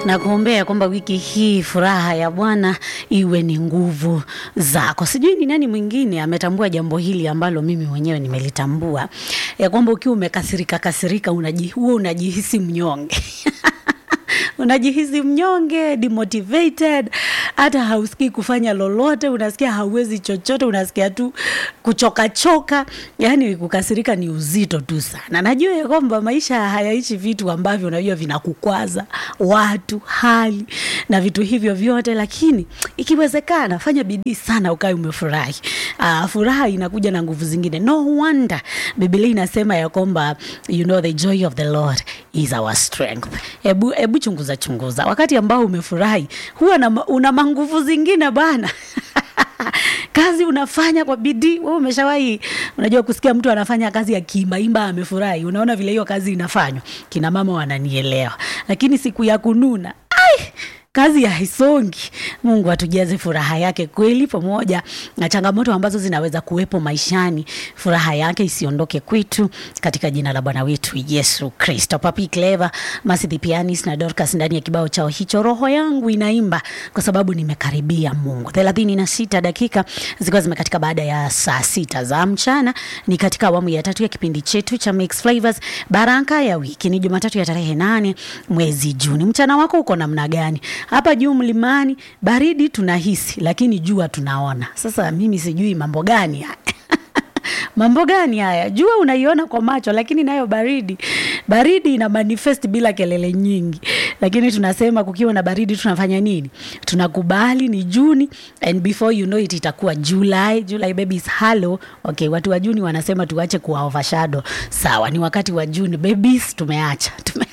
na kuombea kwamba wiki hii furaha ya Bwana iwe ni nguvu zako. Sijui ni nani mwingine ametambua jambo hili ambalo mimi mwenyewe nimelitambua, ya kwamba ukiwa umekasirika kasirika, unaji, huwa unajihisi mnyonge unajihisi mnyonge, demotivated, hata hausikii kufanya lolote, unasikia hauwezi chochote, unasikia tu kuchokachoka. Yani kukasirika ni uzito tu sana. Najua ya kwamba maisha hayaishi vitu ambavyo unajua vinakukwaza, watu, hali na vitu hivyo vyote, lakini ikiwezekana, fanya bidii sana ukae umefurahi. Uh, furaha inakuja na nguvu zingine. No wonder Biblia inasema ya kwamba you know the joy of the Lord is our strength. Hebu hebu chunguza chunguza, wakati ambao umefurahi huwa na, una manguvu zingine bana kazi unafanya kwa bidii. Wewe umeshawahi unajua kusikia mtu anafanya kazi akiimbaimba amefurahi, unaona vile hiyo kazi inafanywa. Kina mama wananielewa, lakini siku ya kununa ai kazi haisongi. Mungu atujaze furaha yake kweli, pamoja na changamoto ambazo zinaweza kuwepo maishani, furaha yake isiondoke kwetu, katika jina la Bwana wetu Yesu Kristo. Papi Clever, Mercy the Pianist na Dorcas ndani ya kibao chao hicho, roho yangu inaimba kwa sababu nimekaribia Mungu. thelathini na sita dakika zikiwa zimekatika baada ya saa sita za mchana, ni katika awamu ya tatu ya kipindi chetu cha Mix Flavors, baraka ya wiki. Ni Jumatatu ya tarehe nane mwezi Juni. Mchana wako uko namna gani? Hapa juu mlimani baridi tunahisi, lakini jua tunaona. Sasa mimi sijui mambo gani haya mambo gani haya? Jua unaiona kwa macho, lakini nayo baridi, baridi ina manifest bila kelele nyingi, lakini tunasema kukiwa na baridi tunafanya nini? Tunakubali ni Juni, and before you know it itakuwa July. July baby is hello. Okay, watu wa Juni wanasema tuache kuwa overshadow. Sawa, ni wakati wa Juni babies, tumeacha tume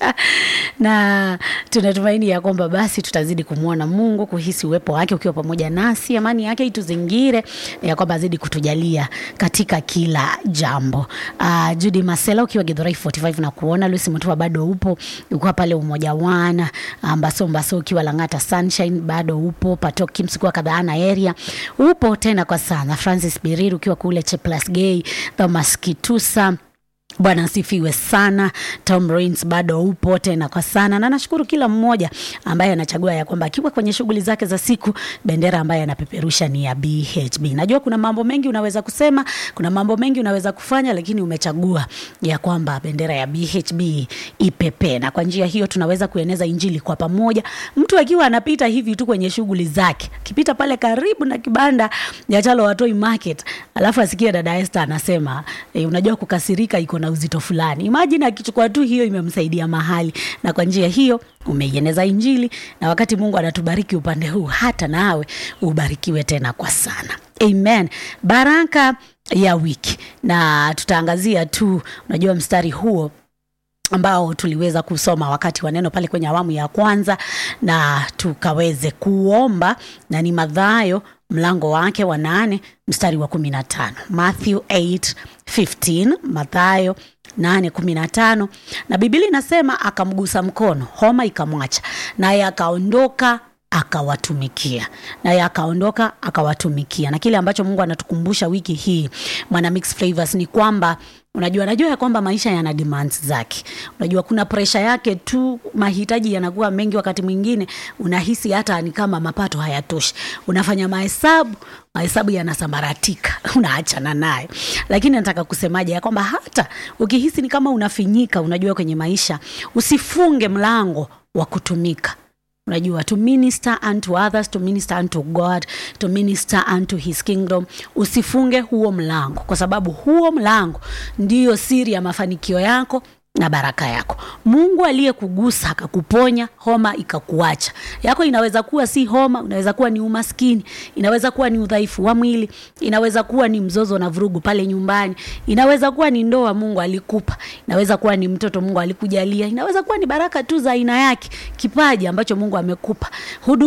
na tunatumaini ya kwamba basi tutazidi kumwona Mungu, kuhisi uwepo wake ukiwa pamoja nasi, amani yake ituzingire, ya kwamba azidi kutujalia katika kila jambo. Uh, Judy Masela ukiwa Githurai 45 na kuona Lucy Mutua bado upo, ukiwa pale Umoja Wana, Mbaso Mbaso ukiwa Lang'ata Sunshine bado upo, Patok Kims ukiwa Kadhaana area upo tena kwa sana, Francis Biriru ukiwa kule Cheplas Gay, Thomas Kitusa Bwana asifiwe sana. Tom Rains bado upo tena kwa sana, na nashukuru kila mmoja ambaye anachagua ya kwamba akiwa kwenye shughuli zake za siku, bendera ambaye anapeperusha ni ya BHB. Najua kuna mambo mengi unaweza kusema, kuna mambo mengi unaweza kufanya, lakini umechagua ya kwamba bendera ya BHB ipepe, na kwa njia hiyo tunaweza kueneza injili kwa pamoja. Mtu akiwa anapita hivi tu kwenye shughuli zake, akipita pale karibu na kibanda ya Chalo Watoi Market, alafu asikie dada Esther anasema e, unajua kukasirika iko na uzito fulani. Imagine akichukua tu hiyo imemsaidia mahali, na kwa njia hiyo umeieneza injili, na wakati Mungu anatubariki upande huu, hata nawe ubarikiwe tena kwa sana. Amen. Baraka ya wiki, na tutaangazia tu, unajua mstari huo ambao tuliweza kusoma wakati wa neno pale kwenye awamu ya kwanza, na tukaweze kuomba, na ni Mathayo mlango wake wa nane mstari wa kumi na tano Matthew 8 15, Mathayo 8 15, na Biblia inasema akamgusa mkono, homa ikamwacha, naye akaondoka akawatumikia naye akaondoka akawatumikia. Na kile ambacho Mungu anatukumbusha wiki hii mwana Mix Flavors ni kwamba unajua, najua ya kwamba maisha yana demands zake. Unajua kuna presha yake tu, mahitaji yanakuwa mengi. Wakati mwingine unahisi hata ni kama mapato hayatoshi, unafanya mahesabu, mahesabu yanasambaratika, unaachana nayo. Lakini nataka kusemaje ya kwamba hata ukihisi ni kama unafinyika, unajua kwenye maisha, usifunge mlango wa kutumika unajua to minister unto others to minister unto God to minister unto his kingdom. Usifunge huo mlango, kwa sababu huo mlango ndiyo siri ya mafanikio yako na baraka yako. Mungu aliyekugusa akakuponya, homa ikakuacha. Yako inaweza kuwa si homa, inaweza kuwa ni umaskini, inaweza kuwa ni udhaifu wa mwili, inaweza kuwa ni mzozo na vurugu pale nyumbani, inaweza kuwa ni ndoa Mungu alikupa, inaweza kuwa ni mtoto Mungu alikujalia, inaweza kuwa ni baraka tu za aina yake, kipaji ambacho Mungu amekupa. Hudu